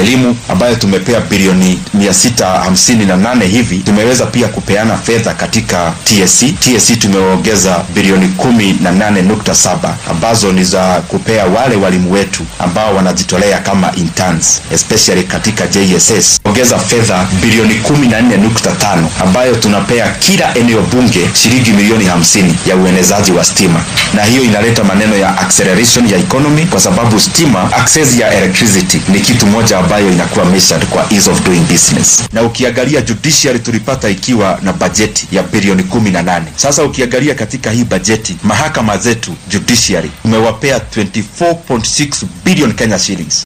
elimu ambayo tumepea bilioni mia sita hamsini na nane hivi. Tumeweza pia kupeana fedha katika TSC. TSC tumeongeza bilioni kumi na nane nukta saba ambazo ni za kupea wale walimu wetu ambao wanajitolea kama interns, especially katika JSS. Ongeza fedha bilioni kumi na nne nukta tano ambayo tunapea kila eneo bunge shilingi milioni hamsini ya uenezaji wa stima, na hiyo inaleta maneno ya acceleration ya economy, kwa sababu stima, access ya electricity ni kitu moja ambayo inakuwa measured kwa ease of doing business. Na ukiangalia judiciary tulipata ikiwa na bajeti ya bilioni kumi na nane. Sasa ukiangalia katika hii bajeti mahakama zetu judiciary tumewapea 24.6 billion Kenya shillings.